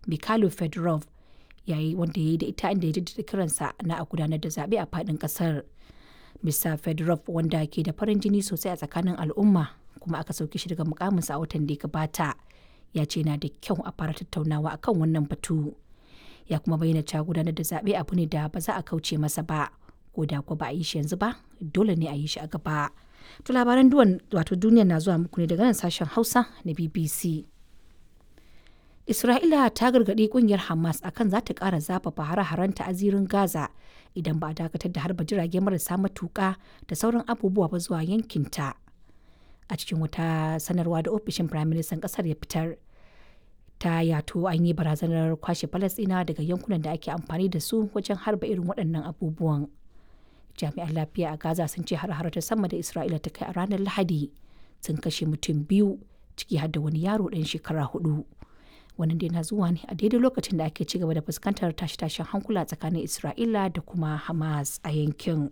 mikhailo fedorov yayi wanda ya yi da ita inda ya jaddada kiransa na a gudanar da zaɓe a faɗin ƙasar mr fedorov wanda ke da farin jini sosai a tsakanin al'umma kuma aka sauke shi daga mukaminsa a watan da ya gabata ya ce na da kyau a fara tattaunawa akan wannan batu ya kuma bayyana cewa gudanar da zaɓe abu ne da ba za a kauce masa ba ko da ko ba a yi shi yanzu ba dole ne a yi shi a gaba to labaran duwan wato duniya na zuwa muku ne daga nan sashen hausa na bbc Isra'ila ta gargaɗi ƙungiyar Hamas akan za ta ƙara zafafa hare-harenta a zirin Gaza idan ba a dakatar da harba jirage marasa matuƙa da sauran abubuwa ba zuwa yankinta. A cikin wata sanarwa da ofishin Firaministan ƙasar ya fitar, ta yato an yi barazanar kwashe Falasɗina daga yankunan da ake amfani da su wajen harba irin waɗannan abubuwan. Jami'an lafiya a Gaza sun ce har-har ta sama da Isra'ila ta kai a ranar Lahadi sun kashe mutum biyu ciki har da wani yaro ɗan shekara hudu. wannan dai na zuwa ne a daidai lokacin da ake ci gaba da fuskantar tashe-tashen hankula tsakanin isra'ila da kuma hamas a yankin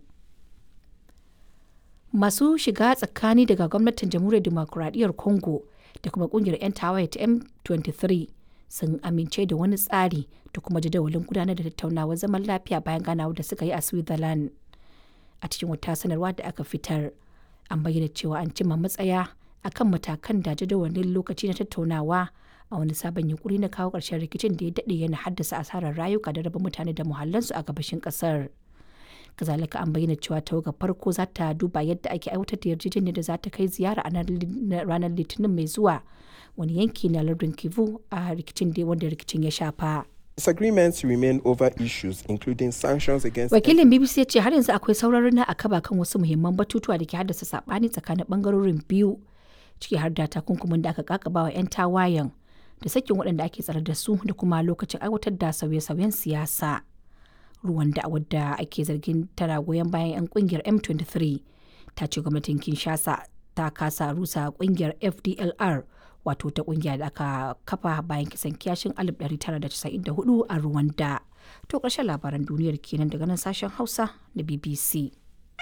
masu shiga tsakani daga gwamnatin jamhuriyar demokuraɗiyyar congo da kuma kungiyar 'yan tawaye ta m23 sun amince da wani tsari da kuma jadawalin gudanar da tattaunawar zaman lafiya bayan ganawa da suka yi a switzerland a cikin wata sanarwa da aka fitar an bayyana cewa an cimma matsaya akan matakan da jadawalin lokaci na tattaunawa a wani sabon yunkuri na kawo ƙarshen rikicin da ya daɗe yana haddasa asarar rayuka da raba mutane da muhallansu a gabashin ƙasar. kazalika an bayyana cewa tawagar farko za ta duba yadda ake aiwatar da yarjejeniyar da za ta kai ziyara a ranar litinin mai zuwa wani yanki na lardin kivu a rikicin da wanda rikicin ya shafa. Disagreements remain over issues including sanctions against Wakilin BBC ya ce har yanzu akwai sauraron na akaba kan wasu muhimman batutuwa da ke haddasa sabani tsakanin bangarorin biyu ciki har da takunkumin da aka kakaba wa 'yan tawayen da sakin waɗanda ake tsare da su da kuma lokacin aiwatar da sauye-sauyen siyasa. Ruwan da wadda ake zargin tana goyon bayan 'yan kungiyar M23 ta ce gwamnatin Kinshasa ta kasa rusa kungiyar FDLR wato ta kungiya da aka kafa bayan kisan kiyashin 1994 a Rwanda. To ƙarshen labaran duniyar kenan daga nan sashen Hausa na BBC.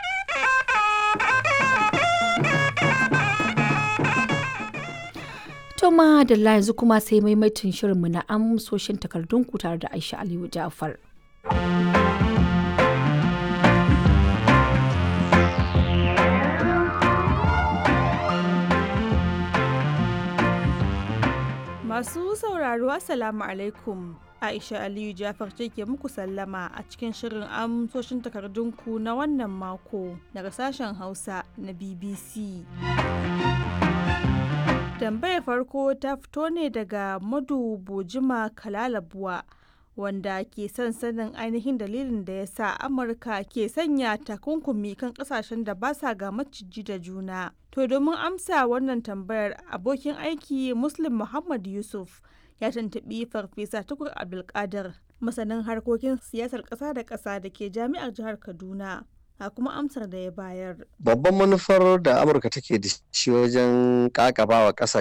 To ma da yanzu kuma sai maimaitin shirinmu na amsoshin takardunku tare da Aisha Aliyu Ja'far. Masu sauraro Assalamu alaikum. Aisha Aliyu Jafar ce ke muku sallama a cikin shirin amsoshin takardunku na wannan mako daga sashen Hausa na BBC. Tambayar farko ta fito ne daga Madu Bojima Kalalabuwa wanda ke son sanin ainihin dalilin da ya sa Amurka ke sanya takunkumi kan kasashen da ba sa ga maciji da juna. To domin amsa wannan tambayar abokin aiki Muslim Muhammad Yusuf ya tantabi Farfesa Tukur Abdulkadir masanin harkokin siyasar ƙasa da ƙasa da ke jami'ar jihar Kaduna. a kuma amsar da ya bayar. Babban manufar da Amurka take da shi wajen kakaba wa